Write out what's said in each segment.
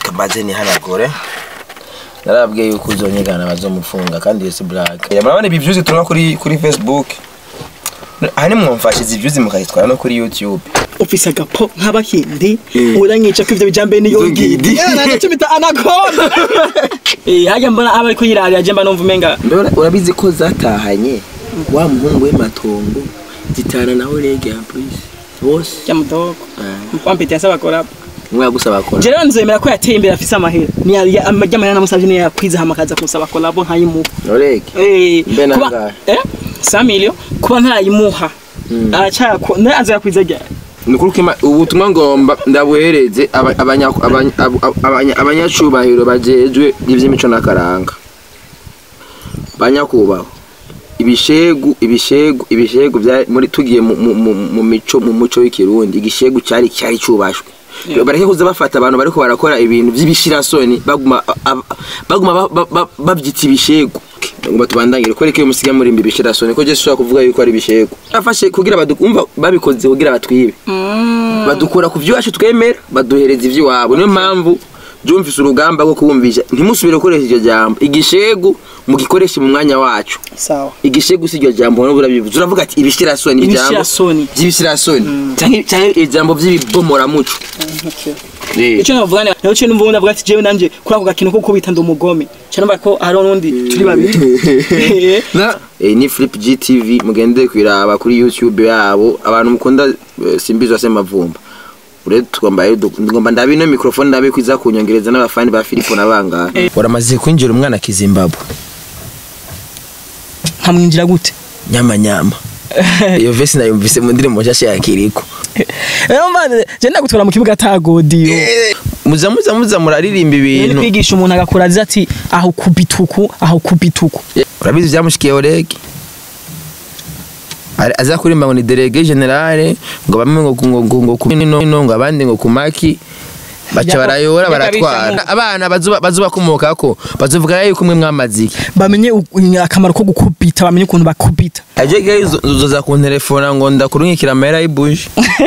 kabaze nihanagure narabwiye yuko uzonyigana bazomufunga kandi iyo si black murabona ibi views turonka kuri kuri facebook aha nimwumfashe izi views mukazitwara no kuri youtube ufise agapo nk'abakindi Eh. uranyica ko ivyo bijambe niyo Iyo ngidi. ngidi nagaco bita anaconda eh hajya mbona aba ariko yirarira je mba numva umenga Mbona urabizi ko zatahanye wa muhungu w'ematongo zitana nawe rege en plus bose ya mudoko mpampete yasaba kora umwe yagusaba kora je rero nzemera ko yateye imbere afise amahera ni amajyamahera namusavye niyo yakwiza hamakaza kumusaba kolabo nkayimuha rege eh Mbe kuba nangahe? eh 100 million kuba ntayimuha aracako ntazi yakwiza ryari nukuri ko ima- ubutumwa ngomba ndabuhereze aba- abanya- abanya- abo- abanya- abanyacubahiro bajejwe ivy'imico n'akaranga banyakubahwa ibishegu ibishegu ibishegu bya muri tugiye mu, mu, mu, mu mico mu muco w'ikirundi igishegu cyari cyari cubashwe Yeah. bareke kuza bafata abantu bariko barakora ibintu vy'ibishirasoni baguma ab- baguma ba- ba- ba- bavyita ibishegu ngomba tubandangire kwereka iyo musiga muri imbi ibishirasoni ko je sishobora kuvuga yuko ari ibishegu afashe kugira badukumva babikoze kugira batwibe badukura ku byacu twemera baduhereza iby'iwabo niyo mpamvu byumvise urugamba rwo kubumvisha ntimusubire gukoresha iryo jambo igishegu mugikoreshe mu mwanya wacu sawa igishegu si iryo jambo nubwo urabivuze uravuga ati ibishirasoni ijambo Ibishirasoni. by'ibishirasoni cyangwa cyangwa ijambo by'ibibomoramuco okay Eh. icyo navuga ni naho cyo numva ubundi avuga ati jewe nanje kuri ako gakino ko kubita ndi umugome cyane numva ko hari n'undi turi babiri Eh, Na- Eh, ni flip gtv mugende kwiraba kuri youtube yabo abantu mukunda eh, simbizi wase mavumba ure tugomba ngomba ndabe ino mikrofone ndabe kwiza kunyongereza n'abafani ba Filipo nabangana waramaze kwinjira umwana kizimbabwe nkamwinjira gute nyama nyama iyo vesi nayumvise mu ndirimbo nshasha ya Kiriko rero mvane je ndagutwara mu kibuga tagodiyo muza muza muza muraririmba ni ibintu kwigisha umuntu agakora azi ati aho kubituku aho kubituku urabizi byamushikiye orege Ari- aza kurimba ngo ni delege generale ngo bamwe ngo ngo ngo ngo ku nino ngo abandi ngo ku maki baca Yako- barayora yako baratwara abicamo. abana bazuba bazubakomokako bazovuga yuko umwe mwamazi bamenye u- akamaro ko gukubita bamenye ukuntu bakubita ajege uzoza kuntelefona ngo ndakurunkikira amahera y'ibuje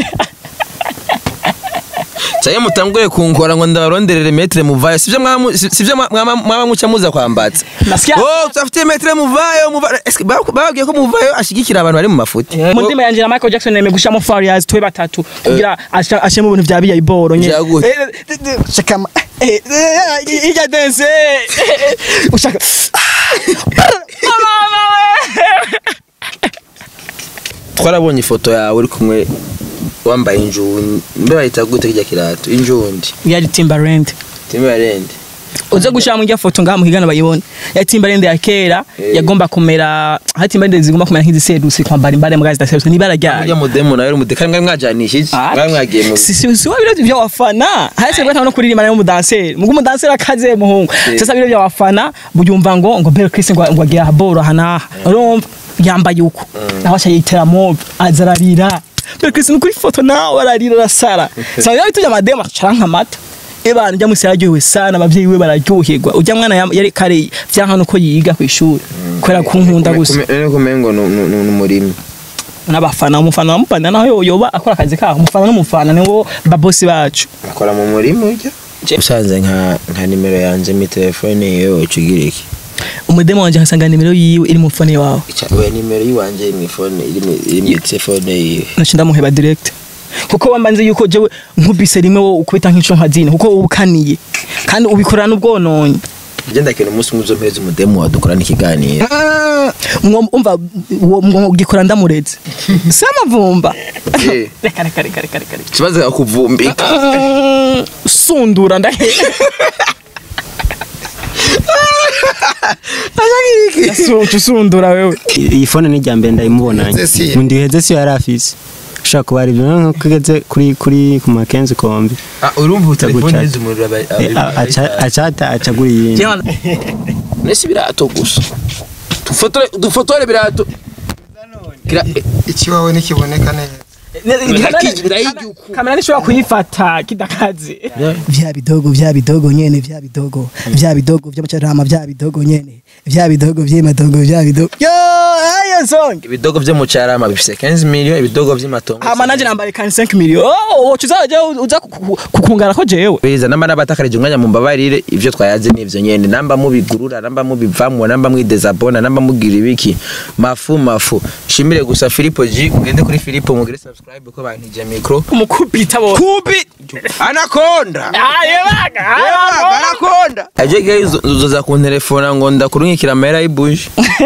cyane mutanguye kunkora ngo ndabaronderere metre muvayo sivyo mwamu- si- sivyo mwa- mwama mwaba muca muza kwambatsa Nasikia- oh tutafite metre muvayo muvayo Eske ba- bababwiye ko muvayo ashigikira abantu bari mu mafuti mu ndimi yanje na Michael Jackson yemeye gushamo Farias twe batatu kugira asha- ashemo ibintu vya biya iboro nye Vyaguhe. Eh, eh, eh, shakama eh, eh, ijya dance eh, ushaka mama we twarabonye ifoto yawe uri kumwe wambaye injundi mbe bayita gute kirya kirato injundi yari Timbaland timberland uze gushira mu foto ngaha muhigana bayibone ya Timbaland ya kera Eh. yagomba kumera ha Timbaland zigomba kumera nk'iziserusi kwambara imbare mu gazi daserusi nibara ryayo urya mudemu nawe uri mudekari mwari mwajanishije mwari mwagiye mu si si si wabiro vya wafana hasi rwata no kuririmba nayo mudanseri mugu mudanseri akaze muhungu Eh. sasa biro vya wafana bujumva ngo ngo Bel Chris ngo ngo agira boro hana urumva yambaye uko naho acha yitera mob azararira Bel Chris nukuri foto nawe ararira rasara sasa yo tujya madema charanka mata Ebana njya musi yaryohewe sana abavyeyi we bararyoherwa ujya mwana yam- yari kare vyanka nuko yiga ku ishuri kwera kunkunda gusa none kumengo ni umurimi n'abafana umufana wamufana naho yo- yoba akora akazi kaho umufana n'umufana niwo babosi bacu akora mu murima urya usanze nka nka nimero yanjye mi telefone yewe ucugira iki umudemo wanje nkasanga nimero yiwe iri mu fone wawe we nimero yiwanje iri mu ifone iri mu- iri mu telefone yiwe naca ndamuheba direct kuko wamba nzi yuko jewe nkubise rimwe wo ukubita nk'ico nkazine kuko wowe ukaniye kandi ubikorana n'ubwononye njye ndakena umunsi umwe uzompereza umudemu wadukorana ikiganiro Mwo- umva uwo mwo ugikora ndamureze si amavumba Eh. reka reka reka reka reka reka ikibazo akuvumbika Mm, sundura ndahe Yasu- usundura wewe iyi fone ni irya mbere ndayimubonanye Heze si ye. mu ndiheze siyo yari afise ushobora kuba ari ibyo nko kugeze kuri kuri ku makenzi kombi urumva telefone Gucata. yize umuriro Eh, a- aca- acata acagura iyindi Jewe- nese ibirato gusa dufotore dufotore ibirato Kira- eh, ikiwawe ntikiboneka neza kamera nishobora kuyifata kidakaze Yeah. vya bidogo vya bidogo nyene vya bidogo vya bidogo vy'amacarama vya bidogo nyene vya bidogo vy'amadogo vya bidogo yo ayo nsonge ibidogo vyo mu carama bifise 15 million ibidogo vy'imatongo hama nanje nambaye kani 5 million oh wocu uzaje uza kuku- kukungara ko jewe beza namba nabatakarije umwanya mu mbabarire ivyo twayaze nivyo nyene namba mubigurura namba mubivamwo namba mwidezabona namba mugira ibiki mafu mafu shimire gusa Filipo G ugende kuri Filipo mugire subscribe ko bantije micro umukubita bo kubi anakonda aye baga anakonda aje guys uzoza kuntelefona ngo ndakurunkikira amahera y'ibuje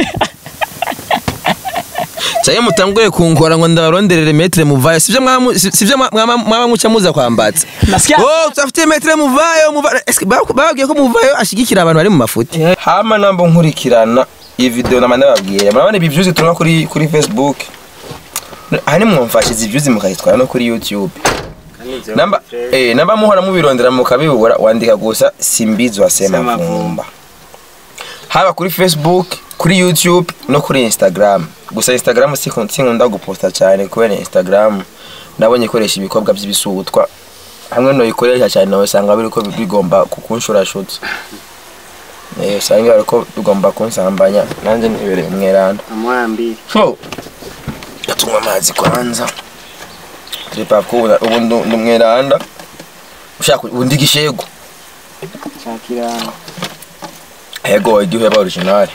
Saye mutanguye kunkora ngo ndabaronderere metre muvayo sivyo mwamu sivyo mwama mwama muca muza kwambatsa Nasikia- Oh tutafite metre muvayo muvayo eske babwiye ko muvayo ashigikira abantu bari mu mafuti hama nambo nkurikirana iyi video namanda babwiye murabona ibi views turonka kuri kuri Facebook hani mwumfashize views mukayitwara no kuri YouTube namba eh namba muhora mubirondera mukabibura wandika gusa simbizi wasema vumba haba kuri Facebook kuri YouTube no kuri Instagram gusa Instagram si sinkunda guposta cyane kubera Instagram nabonye ikoresha ibikobwa by'ibisutwa hamwe no ikoresha cyane nawe usanga biriko bigomba kukunshura shutse eh usanga ariko bigomba kunsambanya nanje nibereye umweranda amwambi so tunywa amazi kwanza tripa kuba ubu ndu- ndi umweranda ushaka undi gishego shakira Ego igihe ba original.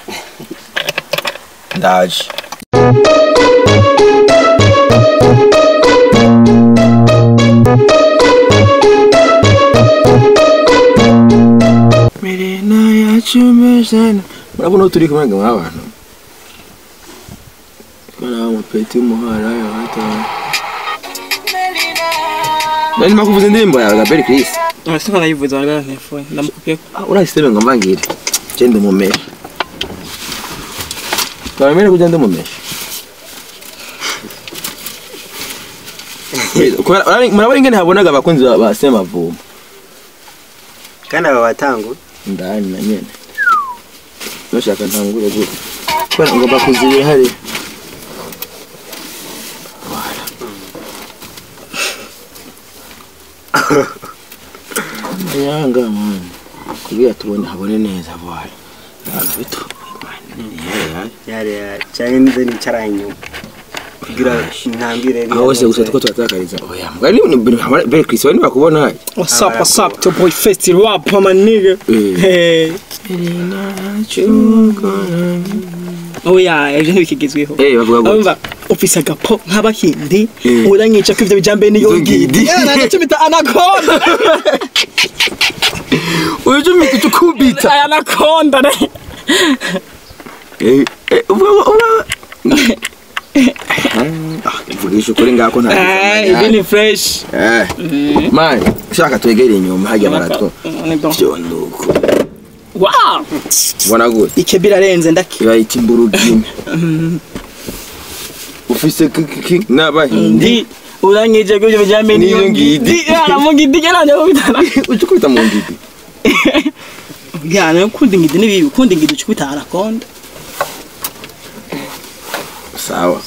Ndaje. Mirena yacu mejana. Murabona uko turi kumwe nk'abantu. Kana umupeti w'umuhara ya hata. Nani makuvuza indirimbo ya Gabriel Chris. Nasi kana yivuza ngana telefone ndamukupye urahise ngo mbangire genda umumeshe twabemere kugenda umumeshe murabona ingene habonaga abakunzi ba- ba semavumba kandi aba batangu ndani na nyene nashaka ntangure gute kubera ngomba kuzibira hariya yanga mwana kugira tubone habone neza bwana abantu bito yari cyane nize nicara inyuma kugira ntambire aho hose gusa tuko turatakariza oya mbwa ni ni bere Chris wani bakubona What's up, what's up, to boy festi rap, my nigga. Eh. Hey. Oh yeah, ejo ntibikigezweho. Eh, bavuga gute? Urumva ufise agapo nk'abahindi Eh. uranyica ko ivyo bijambe niyo Izo ngidi. ngidi. Yeah, nacyo bita anaconda. uyu mika tukubita Aya anaconda ne. eh eh uvuga uvuga vugisha ukuri ngako nta Eh, ibi ni fresh. eh man ushaka twegere inyuma hajya baratwo Ni bon. byo nuko Wow. ubona gute Ike birarenze ndaki. bayita imburugine ufise kiki n'abahindi Ndi uranyije ko ivyo bijambe niyo Niyo ngidi. ngidi. Yeah, mu ngidi cyane kubitana. ucukubita mu ngidi Yeah, no kundi ngidi ni bibi, kundi ngidi ucukubita anaconda. sawa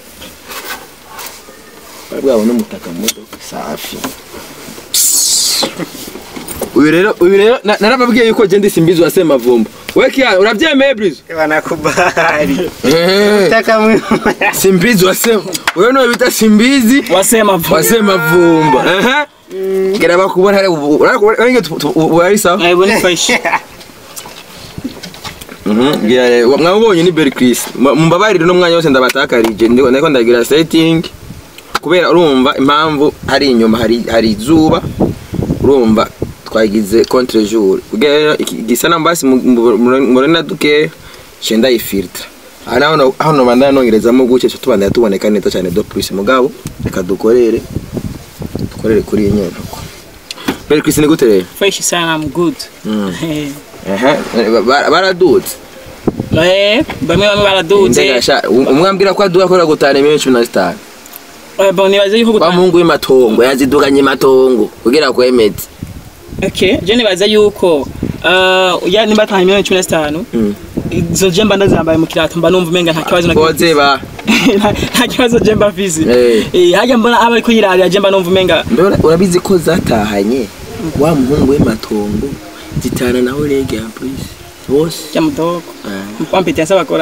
bwabo n'umutaka mu modoka safi uyu rero uyu rero na- narababwiye yuko je ndi simbizi wa semavumba we kiya urabyemeye brizo banakubali Eh, taka mwe simbizi wa sema uyu niwe bita simbizi Wasema vuba. wa semavumba ehe gera bakubona hari urange wari sawa Eh, bone fresh. Mhm, ngira rero mwabonye ni Berry Chris mumbabarire no mwanya wose ndabatakarije ndiko ndiko ndagira setting kubera urumva impamvu hari inyuma hari hari izuba urumva twagize contre jour kugira rero iki- gisa na mbasi murena duke cenda ifiltre ana hano hano bandana nongerezamo guke cyo tubandanya tuboneka neza cyane do plus mugabo reka dukorere dukorere kuri iyi nyubako Berry Chris ni gute rero Fresh sana, I'm good. Mm. Eh. ehe ba- baradutse Eh, bamwe bamwe baraduze. Ndegasha umwambira ko aduha kora gutana miliyoni cumi na zitanu Eh, bon nibaze yuko wa gutanga. mungu w'imatongo yaziduganye imatongo kugira kwemeze Okay, je nibaze yuko uh, ya nimba taha miliyoni 15 Mm. izo je mba ndazambaye mu kirato mba numva umenga nta kibazo na kimwe. koze ba Nta- nta kibazo je mba mfise. Eh. Eh, hajya mbona aba ariko yirarira je mba numva umenga mbona urabizi ko zatahanye wa muhungu w'imatongo zitana nawe rege ya polisi bose ya mudogo. Eh. Mpampite yasaba kora.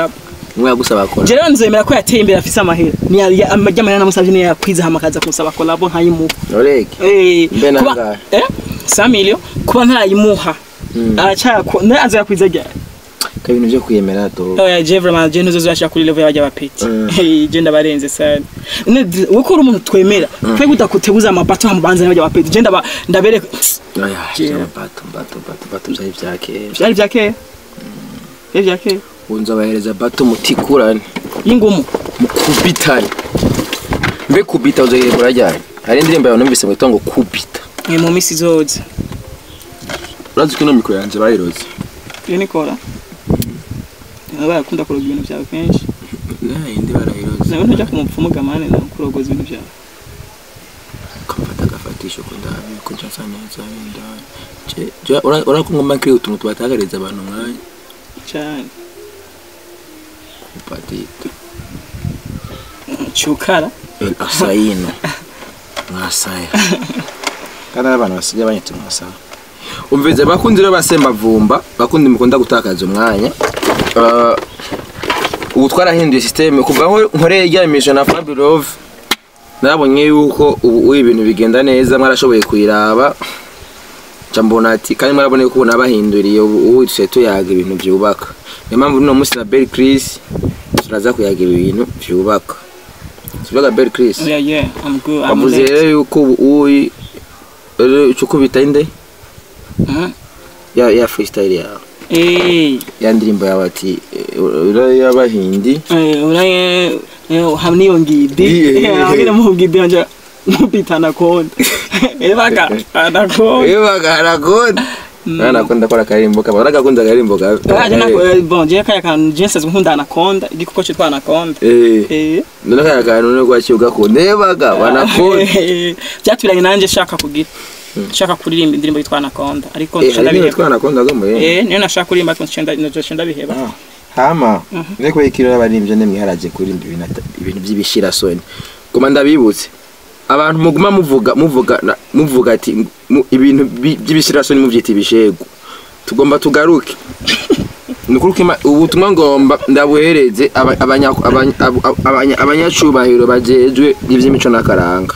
umwe yagusaba kora je rero nzemera ko yateye imbere afise amahera ni amajya amahera namusavye niyo yakwiza hamakaza kunsaba kolabo nkayimuha noreke Eh, Mbe kuba- nangahe? eh 5 million kuba ntarayimuha aracyako naye azakwiza ryari ka ibintu byo kwiyemera do oya je vraiment je ntuzo zashaka kuri level y'abajya bapeti Mm. je ndabarenze sana ne uko uri umuntu twemera twe gudakutebuza amabato hamubanza n'abajya bapeti je ndaba ndabereka oya Kera. bato bato bato bato byari bya kera byari bya kera byari bya kera unza bahereza bato mutikurane y'ingumu mukubitane mbe kubita uzohire murajyanye hari indirimbo yawe numvise ngo ngo kubita ni mu misi zoze urazi ko ino mikoro yanjye bayiroze iyo nikora barakunda kuroga ibintu byawe kenshi yindi barayiroze nawe ntujya ku mupfumu gamane nawe kurogoza ibintu byawe kamfata agafatisho ko ndabi ko nshasa neza ndani ura ko ngomba nkiri utuntu tubatagariza abantu mwanya cyane kupatita cyukara el asayino mwasaya kandi ari abantu basigaye banyita mwasaya umvize bakundi rero basembavumba bakundi mukunda gutakaza umwanya Ah, ubu twarahinduye systeme kuva aho nkoreye iryamisho na Fabirov nabonye yuko ubu ubu ibintu bigenda neza mwarashoboye kuyiraba nca mbona ati kandi mwarabona yuko ubu nabahinduriye ubu ubu dusigaye tuyaga ibintu byubaka niyo mpamvu uno munsi na Bell Chris turaza kuyaga ibintu byubaka tuvuga Bell Chris yeah yeah i'm good i'm bavuze late rero yuko ubu uyi rero icyo ukubita inde Mhm. ya ya freestyle yawe eh ya ndirimbo yawe ati eh, ura y'abahindi eh uraye eh, hamwe niyo ngidi Ngiye. Eh, hamwe mu ngidi nje mupita anakonda ebaka anakonda ebaga harakunda Mwana akunda kora akarimbo kaba uragakunda akarimbo kawe Aje nako bon je kaya kan je nsazwe nkunda anakonda igikoko cyitwa anakonda eh eh none kaya kantu no kwachi ugakunda ebaga wanakunda byatubiranye nanjye shaka kugira shaka kuririmba indirimbo yitwa anakonda ariko eh nca hari ibintu ndabiheba twanakunda gamo eh eh niyo nashaka kuririmba ariko nca nda- nca ndabiheba Ah, hama niko ikiro y'abaririmbyi nemwe haraje kurimba ibintu ata- ibintu by'ibishirasoni guma ndabibutse abantu muguma muvuga muvuga na- muvuga ati mu- ibintu bi- by'ibishirasoni muvyita ibishegu tugomba tugaruke nukuruka ubutumwa ngomba ndabuhereze aba- abanya- abanya- abo- abanya- abanyacubahiro bajejwe ivy'imico n'akaranga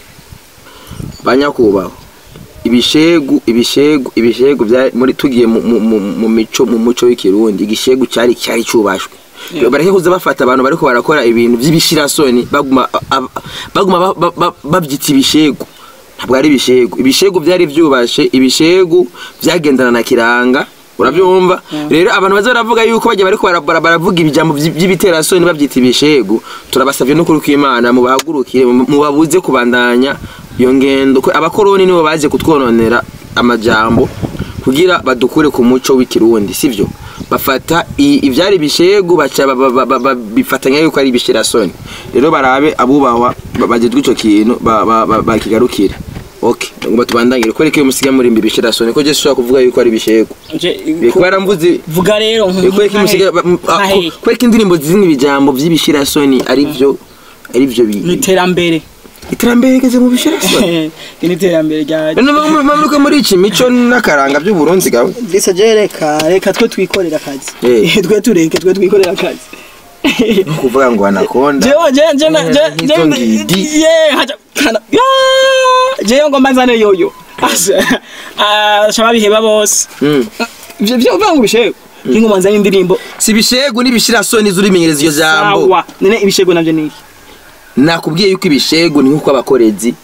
banyakubahwa ibishegu ibishegu ibishegu bya muri tugiye mu, mu, mu, mu mico mu muco w'ikirundi igishegu cyari cyari cubashwe Yeah. bareke kuza bafata abantu bariko barakora ibintu by'ibishirasoni baguma ab- baguma ba- ba- ba- bavyita ibishegu ntabwo ari ibishegu ibishegu byari vyubashe ibishegu byagendana na kiranga urabyumva rero abantu baza baravuga yuko bagiye bariko barabara baravuga ibijambo vy- by'ibiterasoni babyita ibishegu turabasavye no kuri kw'imana mubahagurukire mu- mubabuze kubandanya iyo ngendo ko abakoroni nibo baje kutwononera amajambo kugira badukure ku muco w'ikirundi sivyo bafata i- ivyari ibishegu baca ba- ba- ba- ba- ba- bifatanya yuko ari ibishirasoni rero barabe abubahwa ba- bagezwe ico kintu ba- ba- ba- bakigarukire okay ngomba tubandangire ko reka iyo musiga muri imbi ibishirasoni ko je ushobora kuvuga yuko ari ibishegu Je- kuba yaramvuze vuga rero ko reka musiga nkahe ko reka indirimbo zizina ibijambo vy'ibishirasoni ari vyo ari vyo bi- ni iterambere iterambere rigeze mu bishirasoni ni iterambere rya none mamuruka muri iki mico n'akaranga by'uburundi gawe Lisa je reka reka twe twikorera akazi Eh. twe tureke twe twikorera akazi kuvuga ngo anakonda jewe je je na- je Eh, je nk'izo ngidi. ye haja kana ya je ngo mbanzane yoyo asa ah shaba biheba bose Mm. ivyo byo uvuga ngo bishego ingo mbanzane indirimbo si ibishegu n'ibishirasoni zurimenyereza iyo jambo sawa nene ibishego navyo niki nakubwiye yuko ibishegu ni nk'uko abakorezi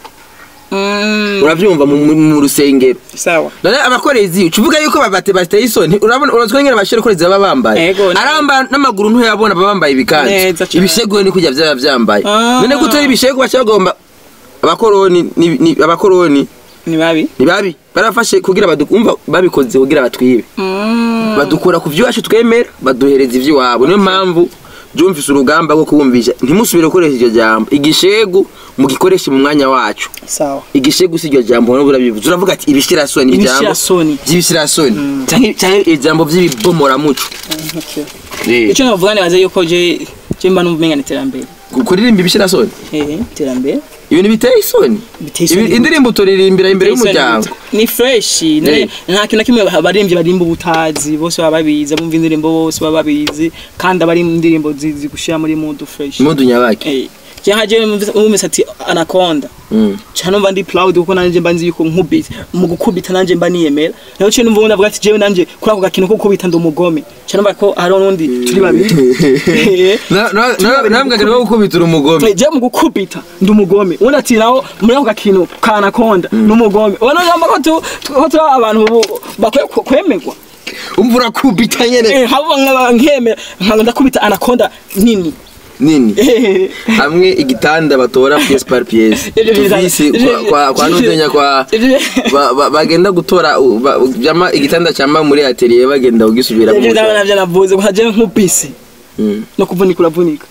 mm urabyumva mu, mu, mu rusengero sawa none abakorezi ucuvuga yuko babate bateye isoni urabona urazwe ngene abashira korezi baba bambaye Ego, ne- aramba n'amaguru ntuyabona baba bambaye ibikanzu Neza cane. ibishegu ni kujya byaba byambaye Ah. none gutera ibishegu bacagomba abakoroni ni, ni abakoroni ni babi ni babi barafashe kugira badukumva babikoze kugira batwibe mm badukura ku vy'iwacu twemera baduhereza ivy'iwabo niyo mpamvu jumvise urugamba rwo kubumvisha ntimusubire gukoresha iryo jambo igishegu mugikoreshe mu mwanya wacu sawa igishegu si iryo jambo nubwo urabivuze uravuga ati ibishirasoni ijambo Ibishirasoni. vy'ibishirasoni canke canke ijambo vy'ibibomoramuco okay Eh, ico navuga nibaze yuko je je mba numva umenga ni iterambere kuririmba ibishirasoni eh iterambere ibintu biteye isoni Biteye isoni. Ibi- indirimbo turirimbira imbere y'umuryango ni fresh Eh. nta kintu na kimwe abaririmbyi barimba ubutazi bose baba babizi abumva indirimbo bose baba babizi kandi abari mu ndirimbo zi- zigushira muri mood fresh impundu nyabaki eh je haje umvise ati anaconda Mm. cyane mba ndi proud kuko nanje mba nzi yuko nkubita mu gukubita nanje mba niyemera naho cyo numva ndavuga ati jewe nanje kuri ako gakino ko gukubita ndi umugome cyane mba ko hari n'undi turi babiri Eh. Na- na- na- namwe akaba gukubitira umugome je mu gukubita ndi umugome ubundi ati naho muri ako gakino ka anaconda ni umugome ubona yamba ko tu ko turi abantu bu- bakwiye ku- kwemerwa umva urakubita nyene eh habo nkaba nkemera nkaba ndakubita anaconda nini nini Eh. hamwe igitanda batora pièce par pièce Ibyo biza- tuvisi ibyo- kwa- kwa kwa nuzenya kwa Ibyo- ba- ba- bagenda gutora u- ba- jama igitanda cyamba muri atelier bagenda kugisubira ibyo ndabona navyo navuze ko haje nk'ubisi Mm. no kuvunika uravunika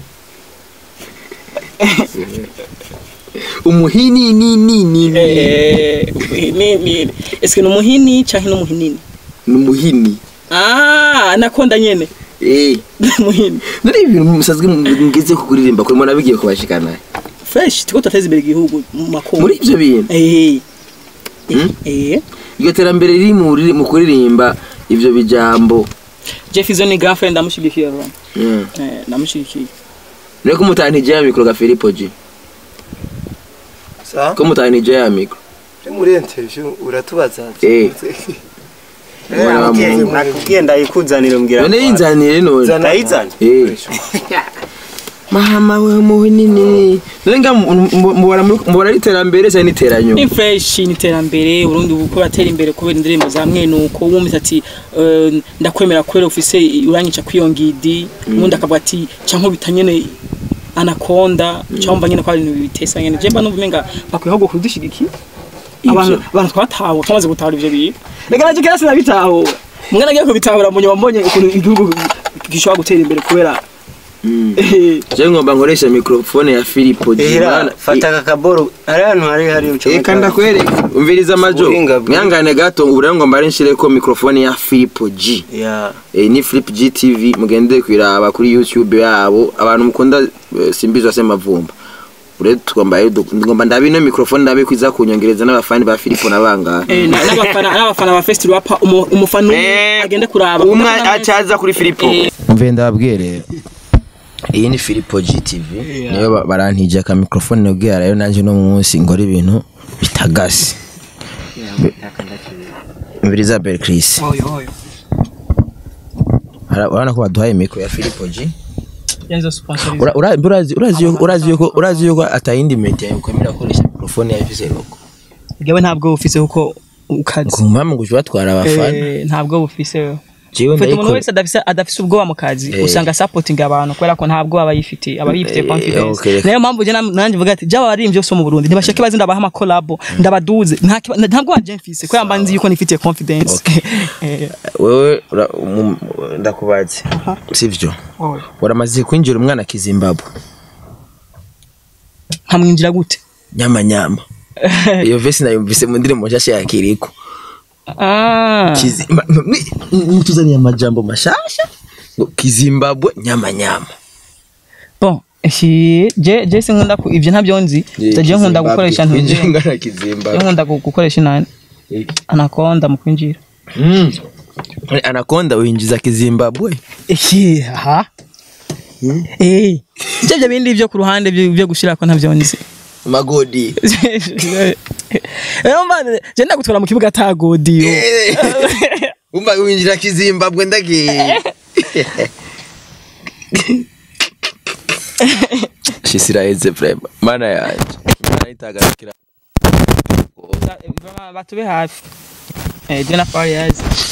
umuhini ni ni ni ni Eh, ni ni eske ni umuhini canke ni umuhinini umuhini ah anaconda nyene eh muhini nari ibintu musazwe ngeze kuguririmba kuri mwana bigiye kubashikana fresh tuko turateza imbere igihugu mu makungu muri ibyo bintu eh Mm? eh iryo terambere riri mu riri- mu kuririmba ivyo bijambo Jeff izo ni girlfriend ndamushigikiye bro Mm. eh ndamushigikiye rero ko mutanije ya mikro ga Filipo G sa ko mutanije ya mikro muri interview uratubaza Eh. Mwana wa nakubwiye Mungu. nakubwiye ndayikuzanira mbwira none yinzanire none Zana- ndayizana Eh. mama we muhinini none nga mubara mubara iterambere cyane iteranyo ni fresh ni terambere Burundi uko batera imbere kubera indirimbo za mwene uko wumvise ati eh, ndakwemera kubera ufise uranyica kwiyongidi ubundi akavuga ati canke bitanyene anaconda cyangwa nyene ko ari ibintu bitesa nyene je mba numva umenga bakwiye ahubwo kudushigikiye abantu abantu twatawe twamaze gutahura ivyo bintu reka naje kera sinabitahura mwana agiye kubitahura mu nyuma mbonye ukuntu igihugu gishobora gutera imbere kubera eh, je ngomba nkoresha mikrofone ya Filipo G ehera Mana- fata aka kaboro hari ahantu hari hari ucomeka Eka ndakwereka umviriza amajo Ubuhinga bwe. mwangane gato ubu rero ngomba ari nshireko mikrofone ya Filipo G ya Eh, ni Flip G TV mugende kwiraba kuri YouTube yabo abantu mukunda eh, simbizwa se mavumba ure tugomba rero du- ngomba ndabe ino mikrofone ndabe kwiza kunyongereza n'abafani ba Filipo nabangana eh, na- n'abafana n'abafana ba festival wapa umu- umufana umwe agende kuraba umwe acaza kuri Filipo Eh. mve ndababwire iyi ni Filipo GTV niyo ba- barantije aka mikrofone nabwira rero nanje no munsi ngora ibintu bitagase Mviriza Bel Chris oyo oyo Ara- urabona ko baduhaye mikro ya Filipo G yanzo sponsorize Ura- ura- urazi urazi yuko urazi yuko urazi yuko atayindi media yokwemera gukoresha mikrofone ya ifise logo gawe ntabwo bufise kuko ukazi ku mpamvu ngo uje batwara abafana Eh, ntabwo bufise jewe ufite umuntu ndayikora wese adafise adafise ubwoba mu kazi Eh. usanga supporting abantu kubera ko ntabwo aba yifite aba yifite Eh, confidence okay. niyo mpamvu je nam- nanjye mvuga ati jaba bari byose mu Burundi ntibashake bazi ndabaha ama collab ndabaduze nta kiba- ntabwo wanje mfise kubera mba nzi yuko nifitiye confidence Eh, wewe ura- mu- ndakubaze sivyo oyo. uramaze kwinjira umwana kizimbabwe nkamwinjira gute nyama nyama iyo vesi nayumvise mu ndirimbo nshasha ya kiriko ah Kizimba- ni- ni- nituzaniye amajambo mashasha ngo kizimbabwe nyama nyama bon shi je je sinkunda ku ivyo ntabyo nzi je nkunda gukoresha ntunze ngana je kizimbabwe nkunda gu- gukoresha nani anakonda mu kwinjira Mm. anakonda winjiza kizimbabwe Ehe, aha. Eh. Ivyo byo bindi byo ku ruhande byo byo gushira ko ntavyo nzi. magodi Rero mba je ndagutwara mu kibuga ta godiyo. umva winjira kizimbabwe ndagiye shisiraheze vrema mana yanje mana itagarukira Batube hafi. Eh, je na Fariaz.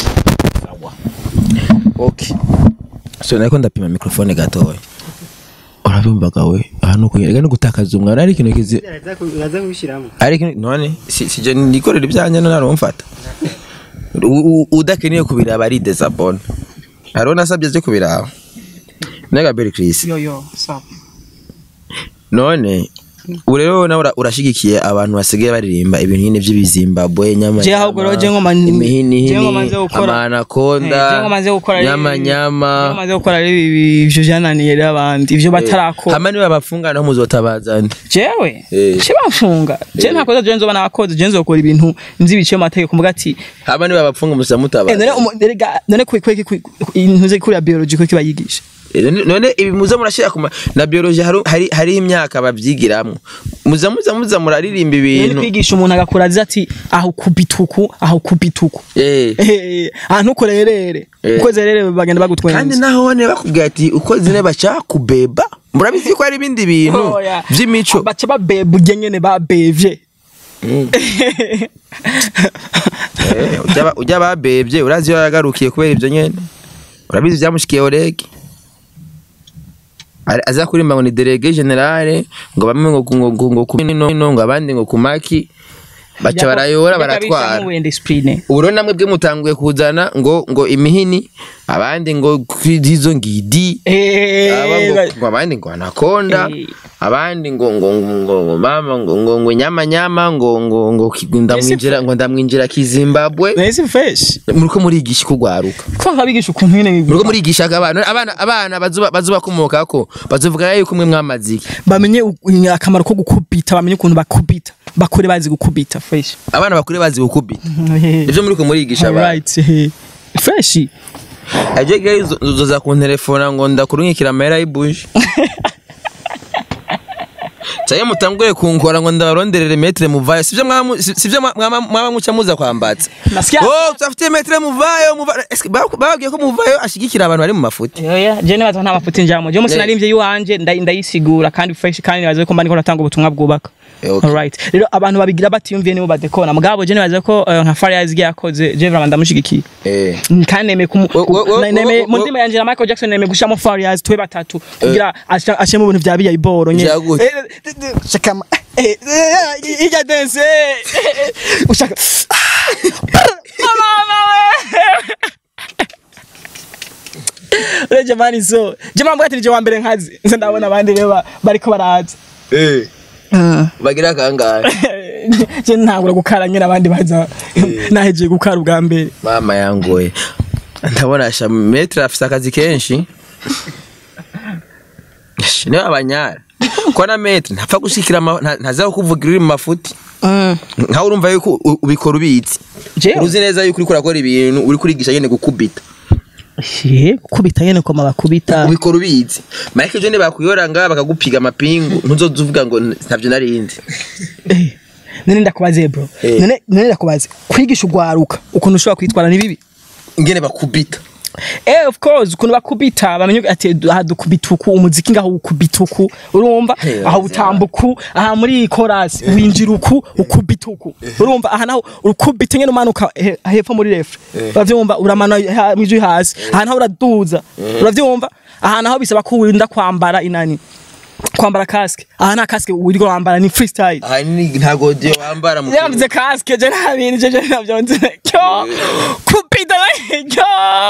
okay so nariko ndapima mikrofone gatoya urabimbaga we ahantu kugerega no gutakaza umwana ari ikintu kizi uraza kubishyiramo ari ikintu none si sije nikorera ibyanjye none arumfata U- u- udakeneye kubiraba ari desabone hariho nasabye aje kubiraba nega beri Chris Yo yo, stop. none ubu rero nawe ura- urashigikiye abantu basigaye baririmba ibintu nyine by'ibizimbabwe nyama Je ahubwo rero je ngoma je ngoma nze gukora amanakonda je ngoma nze gukora nyama nyama ngoma nze gukora rero ibi- ivyo vyananiye rero abandi ivyo batarakora hama niba bapfunga naho muzotabaza nde jewe Eh. je bamfunga je Eh. ntakoze je nzoba nakoze je nzokora ibintu nzi biciye mu mategeko mvuga ati hama niba bapfunga muza eh, none mutabaza umu- erega none kwe kwe kwe intuze kuri ya biology ko kibayigisha Eh, none- none ibi muza murashira kuma na biology hari hari hari imyaka babyigiramwo muza muza muza muraririmba none ibintu kwigisha umuntu agakura azi ati aho kubituku aho kubituku eh eh ahantu ukorerere Eh. uko zerere bagenda bagutwenza kandi naho ne bakubwira ati uko zine bashaka kubeba murabizi ko hari ibindi bintu Oya. vy'imico baca babeba urya nyene babevye Eh, ujya ba- ujya babebye urazi iyo yagarukiye kubera ibyo nyene urabizi byamushikiye orege Ari- aza kurimba ngo ni delege generale ngo bamwe ngo ngo ngo ngo ku nino ngo abandi ngo ku maki baca barayora baratwara wenda esprit ubu rero namwe bwe mutanguye kuzana ngo ngo imihini abandi ngo izo ngidi aba ngo eh ngo abandi ngo anakonda Eh. abandi ngo ngo ngo ngo ngo mama ngo ngo ngo nyama nyama ngo ngo ngo ki- ndamwinjira ngo ndamwinjira kizimbabwe nese fresh muriko murigisha kugwaruka ko nkabigisha ukuntu nyene muriko murigisha abana abana abana bazuba bazuba komokako bazovuga yuko mwe mwamazi iki bamenye u- akamaro ko gukubita bamenye ukuntu bakubita bakure bazi gukubita fresh abana bakure bazi gukubita ivyo muriko murigisha abana alright eh. fresh aje gayi uzoza kuntelefona ngo ndakurunkikira amahera y'ibuje cyangwa mutangure kunkora ngo ndabaronderere metre muvayo sivyo mwaba- si- sivyo mwaba mwaba muca muza kwambatsa Nasikia- oh tutafite metre muvayo muvayo Eske ba- bababwiye ko muvayo ashigikira abantu bari mu mafuti Oya, je nibaza nta mafuti njamo. Je musi Yeah. narimvye yiwanje nda- ndayisigura kandi fresh kandi nibaza ko mba ndiko natanga ubutumwa bwubaka. Eh, okay. Alright. Rero abantu babigira batiyumviye nibo badekona. Mugabo je nibaza ko eh, nka Fariaz yakoze je vraiment ndamushigikiye. eh kandi neme kumu Wo- wo- wo- na- neme wo- mu wo- ndimi yanje na Michael Jackson neme gushamo Fariaz twe batatu kugira asha- ashemo ibintu vya biya iboro nye Vya gute? Eh, eh, eh, shaka ma- eh, eh, ijya dance eh, eh, eh, ushaka mama we Ure jamani so jamani mbwa ati nije wa mbere nkazi nse ndabona abandi rero ba- bariko baraza eh bagira kangahe je ntangura gukara nyine abandi baza nahejeje gukara ubwa mbere mama yangoye ndabona sha metre afise akazi kenshi Ish, niwe abanyara ko na metre ntapfa gushikira ama- nta- ntaza kukuvugira uri mu mafuti nkawe urumva yuko u- ubikora ubizi Jewe? uzi neza yuko uriko urakora ibintu uri kurigisha nyene gukubita Ye, kubita nyene koma bakubita ubikora ubizi marike ejo bakuyora ngaha bakagupiga amapingu ntuzoza uvuga ngo ntavyo narindi Eh, none ndakubaze bro Eh. none none ndakubaze kwigisha ugwaruka ukuntu ushobora kwitwara ni bibi ingene bakubita eh of course ukuntu bakubita bamenye ati aha dukubita uku umuziki ngaho ukubita uku urumva Eh, aha wazi utamba uku aha muri chorus winjira uku ukubita uku urumva aha naho ukubita nyene umanuka he- hepfo muri refre uravyumva uramana ha- mwijwi hasi aha naho uraduza uravyumva aha naho bisaba ko wirinda kwambara inani kwambara casque aha nta casque wirirwa wambara ni freestyle aha ni nta godiyo wambara mu yavuze kasike je nta bintu je je navyo nzi cyo kupita cyo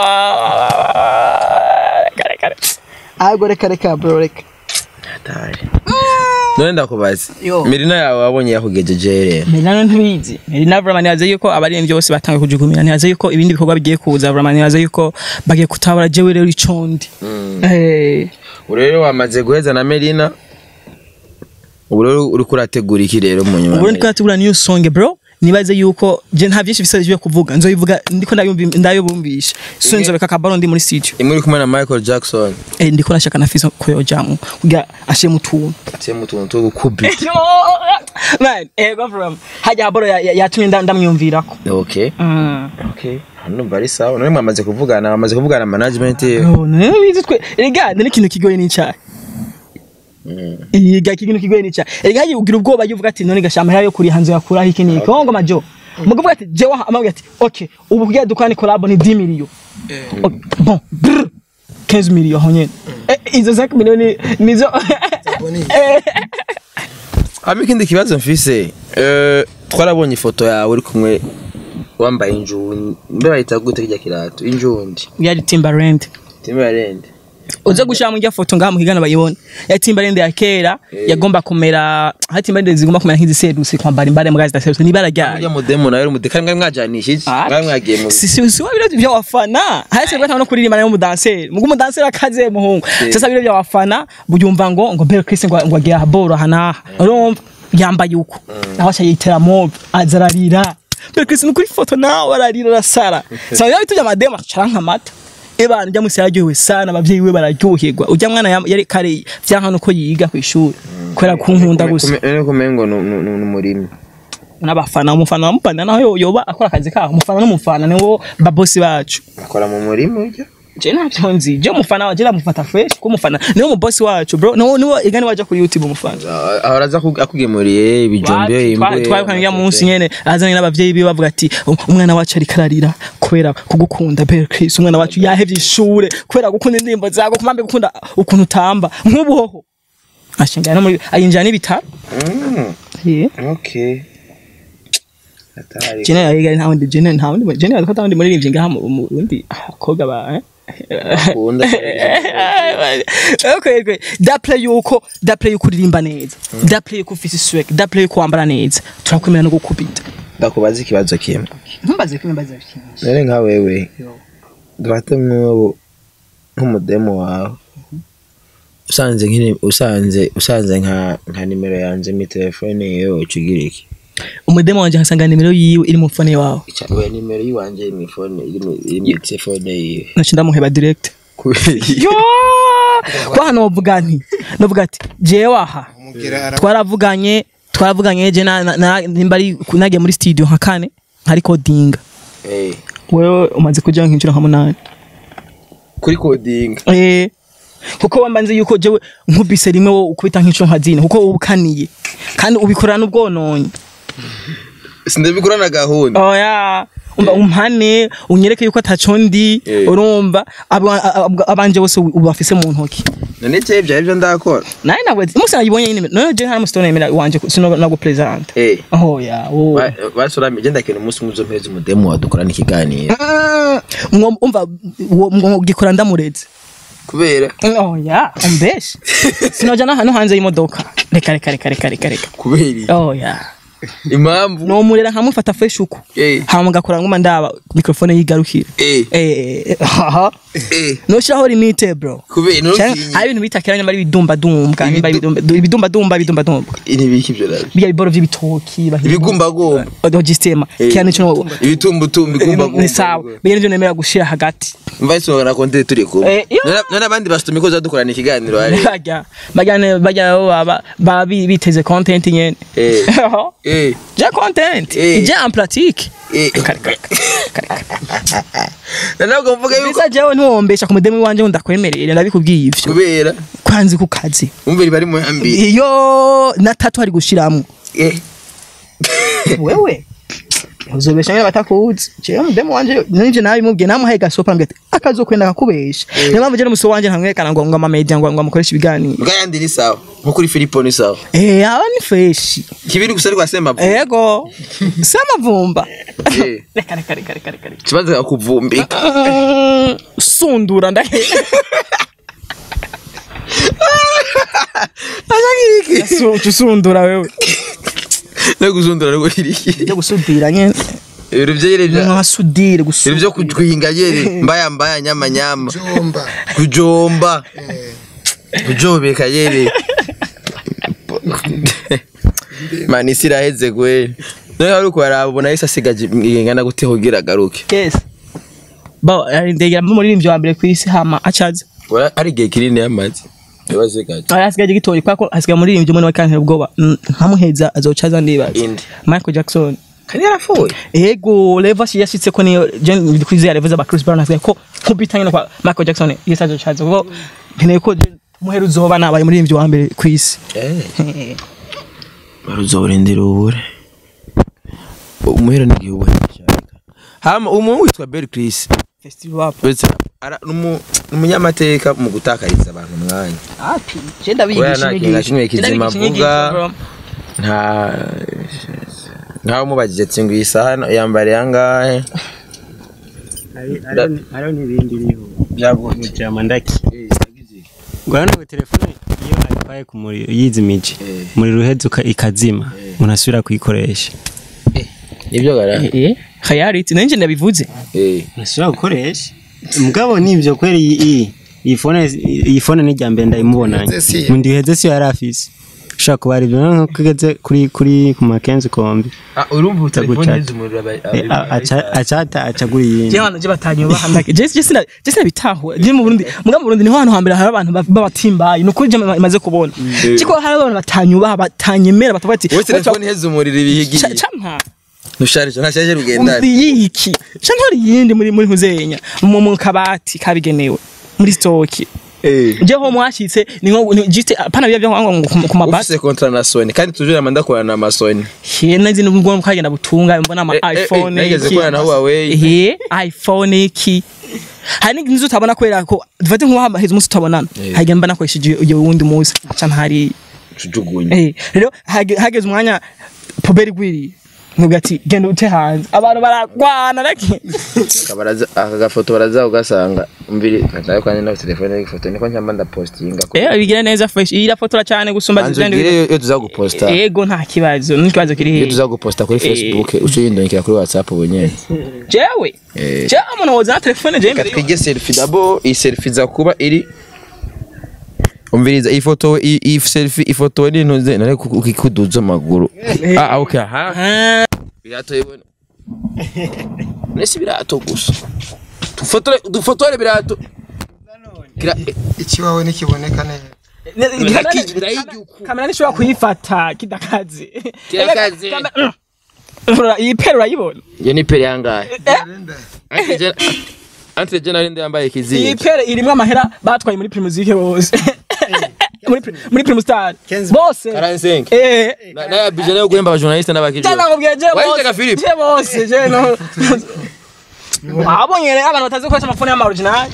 kare kare ago reka reka bro reka Hatari. none ndakubaza Yo. mirina yawe wabonye yakugejeje rero Melano ntibizi Melina vraiment yaze yuko abaririmbyi bose batangiye kujugumira ntiyaze yuko ibindi bikorwa bigiye kuza vraiment yaze yuko bagiye kutabara jewe rero icondi eh ubu rero wamaze guheza na merina ubu rero uriko urategura iki rero mu nyuma ubu ndiko natubura new song bro nibaze yuko je nta byinshi bisabye byo kuvuga nzoyivuga ndiko ndayumva ndayobumbisha so nzobeka kabaro ndi muri studio imwe uri kumwe na michael jackson eh ndiko nashaka nafisa ko yojamu kugira ashe mutuntu atiye mu tuntu two gukubita man eh go from hajya haboro ya- ya- yatumye nda- ndamwiyumvirako okay Mm. okay numva ari sawa none mwamaze kuvugana bamaze kuvugana na management ye Oh, none bizi twe erega ni ikintu kigoye n'icyayi Iga ikintu kigoye n'icyayi erega hagiye ugira ubwoba yuvuga ati none gashama yo kuri hanze yakura iki ni kongo majo mugavuga ati je wa amabwira ati okay ubu kugira dukane collab ni 10 millions Ok, bon brr, 15 millions honyene Eh, izo 5 millions ni- nizo Eh, hama ikindi kibazo mfise eh, twarabonye ifoto yawe uri kumwe wambaye injundi mbe bayita gute kirya kirato injundi yari Timbaland timberland uze gushira mu foto ngaha muhigana bayibone yatimbarende ya kera yagomba kumera hatimbarende zigomba kumera nk'iziserutse kwambara imbare mbwa zidaserutse nibara ryayo Urya mudemu nawe umudekari mwari mwajanishije mwari mwagiye mu si si si wabiro bya wafana hasi bwa no kuririmba nayo mudanseri mugu mudanseri akaze muhungu sasa biro bya wafana buyumva ngo ngo Belle Chris ngo ngo agiye haboro hanaha urumva yambaye uko naho acha yitera mob azararira Belle Chris nukuri foto nawe ararira rasara sasa yawe tujya madema charanka mata Ebana ujya musi yaryohewe sana abavyeyi we bararyoherwa ujya mwana yam- yari kare vyanka nuko yiga ku ishuri kubera kunkunda gusa None kumengo n'umurimi n'abafana umufana wamupanda naho yo- yoba akora akazi kaho umufana n'umufana niwo babosi bacu akora mu murima urya je ntabyo nzi je umufana waje ndamufata fresh ko umufana niwo mu boss wacu bro niwo niwo igani waje kuri youtube umufana ahora aza ku- akugemuriye ibijumbe twabikanye munsi nyene azanye n'abavyeyi biwe bavuga ati "Um- umwana wacu ariko ararira kubera kugukunda Belle Chris umwana wacu yahevye ishure kubera gukunda indirimbo zago kumambe gukunda ukuntu utamba nk'ubuhoho ashinga no muri ayinjira n'ibitaro yeah. okay atari jene yayiga nta wundi jene nta wundi jene yavuga nta wundi muririmbyi ngaha mu mu- wundi akobwa ba eh? akunda okay, okay. daple yuko daple yuko uririmba neza daple yuko ufise swag daple yuko wambara neza turakwemera no gukubita ndakubaza ikibazo kimwe ntumbaze ko imbaza byinshi none nka wewe dufate nk'ubu nk'umudemu wawe usanze nk'ini- usanze usanze nka nka nimero yanjye mi telefone yewe ucugira iki umudemo wanje nkasanga nimero yiwe iri mu fone wawe Ica- oya nimero yiwanje mu ifone iri mu iri mu telefone yiwe naca ndamuheba direct kubera iki? yo kwa hano wovuga nti novuga ati jewe aha twaravuganye twaravuganye je na- na- na- nimba ari nagiye muri studio nka kane nka recordinga Eh, wewe umaze kuja nk'inshuro nka munani kuri kodinga Eh, kuko wamba nzi yuko jewe nkubise rimwe wo ukubita nk'inshuro nka zine kuko ubukaniye kandi ubikorera n'ubwononye sindabikora na gahunda oya umva umpane unyereke yuko ataco ndi Eh. urumva aba- aba- abanje bose ubafise mu ntoki none cye ibyo aribyo ndakora naye nabwo umunsi nayibonye nyine none je nta musitone yemera wanje sino nagupresenta Eh, oya wowe ba- basorami genda kintu umunsi umwe uzompereza umudemu wawe dukorana ikiganiro Mwo- umva uwo- mwo gikora ndamureze kubera oya umbeshe sinoja n'ahantu hanze y'imodoka reka reka reka reka reka reka kubera iki? oya impamvu nomurera nkamufata fresh uko Eh. hama ngakora nguma ndaba mikrofone yigarukira Eh. eh haha Eh, noshiraho limite bro kubera Canke ntutinye hari ibintu bitakira nyuma ari ibidumba dumba nimba ibidumba ibidumba dumba ibidumba dumba ibiki ibyo nabyo biya biboro vy'ibitoki ibigumbagumba odogisitema Eh. kiya nico ibitumbutumba ni igumbagumba sawa biya nivyo nemera gushira hagati mva isonga na konte turi kumwe Eh, iyo. None- none abandi basitumi ko dukorana ikiganiro hari bajya bajya ne- bajya baba baba bi- biteze content nyene Eh. eh ja content Eh. ija en pratique eh Kare, kare, kare, kare. ntabwo mvuga yuko bisa jewe ntiwombesha ku mudemu wanje ngo ndakwemerere ndabikubwiye ivyo kubera kwanzi ku kazi umvira bari mu yambi iyo na tatu hari gushiramwo eh wewe uzobesha nyine batakuzi jewe mudemu wanje ninje nawe mubwiye namuhaye gasopa ambwira ati akazokwenda kakubesha niyo mpamvu je n'umuso wanje ntamwerekana ngo ngo amamedia ngo ngo amukoreshe ibiganiro mbwa yandi ni sawa nko kuri Filipo ni sawa eh aba ni fresh kibiri gusa ariko asemba ego si amavumba Eh. reka reka reka reka reka reka kibazo akuvumbika Mm, sundura ndahe Su- usundura wewe no guzundura rwo iriki byo gusudira nyene ibintu byere bya nka sudire ibintu gusudira byo kujwinga yere mbaya mbaya nyama nyama kujomba kujobeka yere mani isi iraheze gwe nawe wari uko yarabona yese asigaje ingana gute kugira agaruke yes bo ndegera muri wa mbere ku isi hama acaza Ora- ari igihe kinini yamaze yabasigaje aya asigaje gitori kwako asigaye muri rimwe muri kantera ubwoba Mm, nkamuheza azocaza ndibaza indi Michael Jackson kandi yarapfuye ego Levas yashitse ko niyo je ndikwizera Levas ba Chris Brown asigaye ko nkubitanye no kwa Michael Jackson yese azocaza kuko nkeneye ko je muheru uzoba nabaye muri rimwe wa mbere ku isi eh baruzorindira ubure umuhera n'igihe ubure hama umuntu witwa Bell Chris festival rap uretse ara- numu- numunyamateka mu gutakariza abantu umwanya api je ndabigisha Oya, nta kintu na kimwe kizima avuga. nta nkaho umubajije ati ngo iyi saha yambariye angahe hariho n'ibindi biriho byagute mujama ndaki ngwana ngo telefone iyo ayitwaye ku muriro yizimije Eh. umuriro uheze uka- ikazima umuntu asubira kuyikoresha nibyo gara eh reality nanje ndabivuze eh ntashobora gukoresha mugabo nibyo kweri iyi iyi iyi fone iyi fone ni irya mbere ndayimubonanye Iheze si- mu ndiheze si yari afise ushobora kuba ari ibyo nko kugeze kuri kuri ku makenzi kombi ah urumva telefone Gucata. y'umuriro Eh, a- aca- acata acagura iyindi je hano je batanyubaha ndake je je sina je sina bitahura je mu Burundi muga mu Burundi niho hantu hambere hari abantu ba- b'abatimbayi nuko je ma- maze kubona ciko hari abantu batanyubaha batanyemera batavuga ati wowe telefone iheze umuriro ibihigiye campa ntusharije ntashaje rugendana yiki ca ntori yindi muri muri ntuzenya mu mu kabati kabigenewe muri stoki eh je ho mwashitse ni nko ni- juste pana bya byo ngo ku- ku mabati ufise kontra na Sony kandi tujura manda korana na Sony hena zino ngo mukagenda butunga mbona ama Eh, eh, eh, iPhone nageze iki. kubana na Huawei. eh iPhone iki hari n'inzu utabona kwera ko dufate nk'uwa heza umunsi utabonana Eh. hagenda mba nakoresheje iyo wundi munsi ca ntari tujugunye eh rero hage- hageze umwanya poberi gwiri nubwo ati genda ute hanze abantu baragwana raki kabaraza aka gafoto baraza ugasanga umviri kataye kwanye na telefone y'ifoto niko nyamba ndapostinga ko eh bigira neza fresh ira fotora cyane gusumba banzo zizindi gire yo tuza guposta ego nta kibazo n'ikibazo kiri iyo hehe tuza guposta kuri Facebook uco yindongera kuri WhatsApp ubonye jewe Eh. jewe umuntu woza na telefone jewe imbere katwige selfie dabo iyi selfie za kuba iri umviriza iyi foto iyi iyi selfie ifoto ni ntuze nare ukikuduza amaguru ah ah, okay aha Ah, birato yibona nese birato gusa dufotore dufotore birato Kira- ikiwawe nikiboneka neza Biraki- birayigiuku. kamera nishobora kuyifata kidakaze Kidakaze. Kamera- Ura- iyi pera urayibona iyo ni pere yangahe Antre General ndi yambaye iyi kizingi pera irimwo amahera batwaye muri primusike bose muri pri- muri primustar bose 45 eh na na ya bijana yo guhemba abajournaliste n'abakiriya cyangwa ngo bweje Wahitega Philip? je bose je no wabonye rero abantu batazi gukoresha amafone y'ama original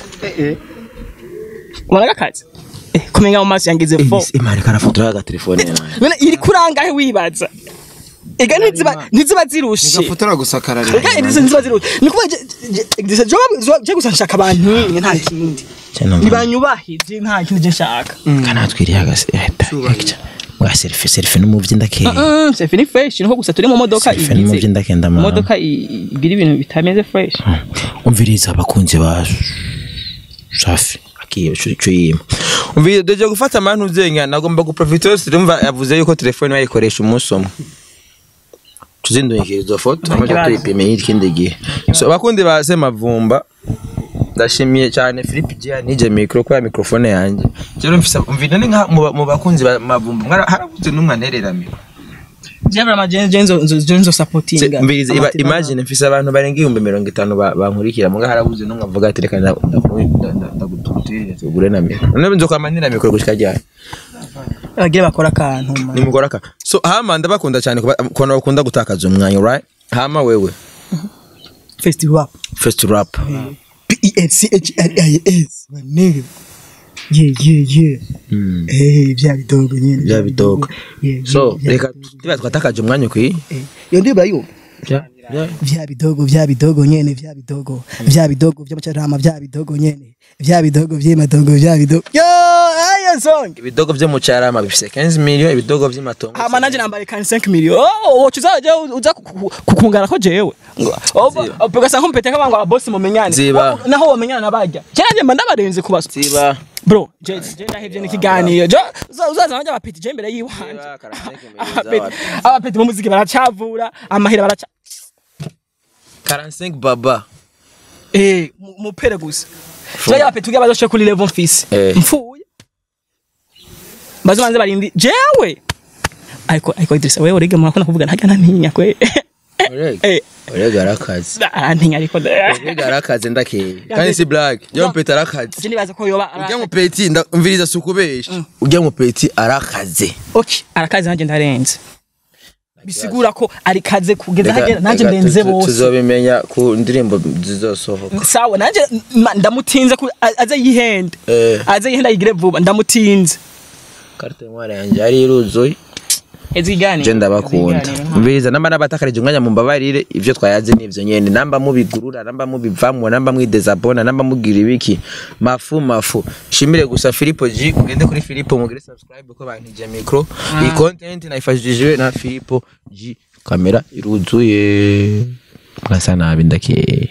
ubona gakazi eh kumenga mu maso yangize fo imari karafotora aga telefone yanjye none iri kurangahe wibaza ega ntiziba ntiziba zirushe gafotora gusa kararira ega izi ntiziba zirushe ni kuba je je gusa nshaka abantu nyine nta kindi nibanyubahije nta kindi je nshaka kanatwiriye agase wa selfie selfie n'umuvyi ndakeye Mm, c'est fini fresh niho gusa turi mu modoka selfie n'umuvyi ndakenda mama imodoka i- igira ibintu bitameze fresh umviriza abakunzi ba safi akiye cyo yima umviriza deje gufata amantu uzenya nagomba guprofita yose urumva yavuze yuko telefone bayikoresha umunsi umwe tuzindungikira izo foto amaze kibazo. tuyipime y'ikindi gihe so abakundi ba semavumba ndashimiye cyane Philippe Gia nije micro kwa mikrofone yanjye rero mfisa umvira ni nka mu ba- mu bakunzi ba mavumba mwara harabuze numwe anererame jebra majenzo nzo nzo nzo supportinga mbiriza iba imagine mfise abantu barenga ibihumbi mirongo itanu ba- bankurikira muga harabuze numwe avuga ati reka nda- nda- nda- ndagututirire tugure na mikro none nzokamanira mikro gushika ryari agira bakora akantu man. nimugora ka so hama ndabakunda cyane kuba- kubona bakunda gutakaza umwanya right hama wewe festival first rap P E N C H R I S my nigga yeah yeah yeah Mm. eh bya bidogo nyine Bya bidogo. Yeah, yeah, so bya reka bidogo. tuba twatakaje umwanya kwi Eh, iyo ndiba yo vya bidogo vya bidogo nyene vya bidogo vya bidogo vy'amacarama vya bidogo nyene vya bidogo vy'amadogo vya bidogo yo ayo song ibidogo vyo mu cyarama bifise 15 million ibidogo vy'amatongo hama nanje nambaye kan 5 million oh wocu uzaje uza ku- ku- kukungana ko jewe pegasa nkumpete kama ngo abosi mumenyane Ziba. Oh, naho womenyana nabajya cyane mba ndabarenze kubaso siba bro je je ndahevye n'ikiganiro jo uza- uzaza nanje abapeti je imbere yiwanje Ziba, karaseke mbere Abapeti- z'abantu. abapeti mu muziki baracavura amahera baraca 45 baba eh mu- mupere gusa je abapeti ugiye bazoshye kuri level mfise Eh. mfuye bazomanze barindi jewe ariko ariko Idrissa wewe urege mwana kuvuga ntajya ntinya kwe urega eh urega arakaze ah, ntinya ariko urega arakaze ndakeye kandi si black yo mpeta arakaze je nibaza ko yoba ujya mu peti nda- umviriza sukubesha ujya mu peti arakaze okay arakaze nanje ndarenze bisigura ko ari kaze kugeza Reka- hagera nanje reka ndenze tu- tu- bose tuzobimenya ku ndirimbo zizosohoka sawa nanje ma- ndamutinze ku- a- aze yihende Eh. aze yihende ayigire vuba ndamutinze carte noire yanjye yari iruzuye Ezigani. je ndabakunda mbiza namba nabatakarije umwanya mumbabarire ivyo twayaze nivyo nyene namba mubigurura namba mubivamwo namba mwidezabona namba mugira ibiki mafu mafu shimire gusa Filipo G ugende kuri Filipo mugire subscribe ko bantije micro iyi content nayifashishijwe na Filipo G kamera iruzuye mwasa nabi ndakeye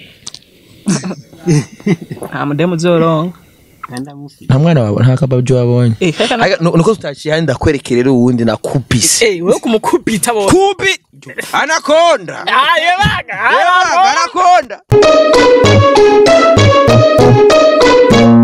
Ah mudemu zoronka. nta mwana wawe nta kababyo wabonye Eh kaka na Aga- nu- nuko tutaciye handi ndakwerekera rero uwundi nakupise Eh wewe kumukubita bo. kubi anakonda Ah yebaga. anakonda